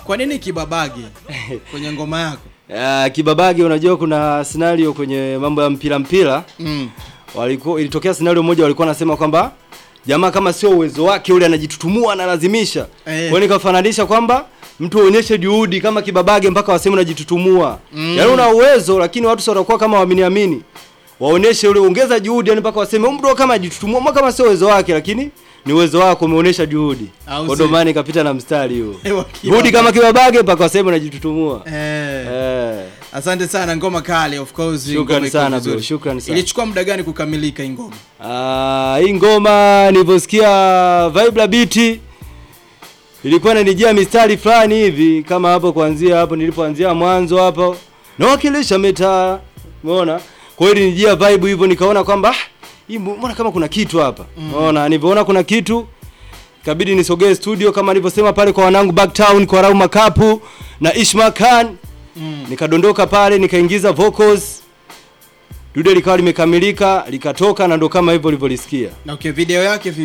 Kwa nini kibabage kwenye ngoma yako? Uh, kibabage unajua kuna scenario kwenye mambo ya mpira mpira Mm. walikuwa ilitokea scenario moja walikuwa wanasema kwamba jamaa kama sio uwezo wake ule anajitutumua analazimisha. Eh. Kwa hiyo nikafananisha kwamba mtu aonyeshe juhudi kama kibabage mpaka waseme unajitutumua. Mm. Yaani una uwezo lakini watu sio watakuwa kama waaminiamini. Waoneshe ule ongeza juhudi yani mpaka waseme huyu mtu kama ajitutumua mbona kama sio uwezo wake lakini ni uwezo wako umeonyesha juhudi. Au Kwa si? ndo maana nikapita na mstari huo. Ewa, Juhudi kama kibabage mpaka waseme unajitutumua. Eh. Eh. Asante sana ngoma kali of course. Shukrani ngoma iko sana, vizuri. bro, shukrani sana. Ilichukua muda gani kukamilika hii ngoma? Ah, hii ngoma nilivyosikia vibe la beat ilikuwa inanijia mistari fulani hivi kama hapo kuanzia hapo nilipoanzia mwanzo hapo nawakilisha mitaa umeona kwa hiyo ilinijia vibe hivyo nikaona kwamba ah, hii mbona kama kuna kitu hapa umeona nilivyoona kuna kitu ikabidi nisogee studio kama nilivyosema pale kwa wanangu Backtown kwa Rau Makapu na Ishma Khan Mm. nikadondoka pale nikaingiza vocals dude likawa limekamilika likatoka na ndo kama hivyo ulivyolisikia Na okay, video yake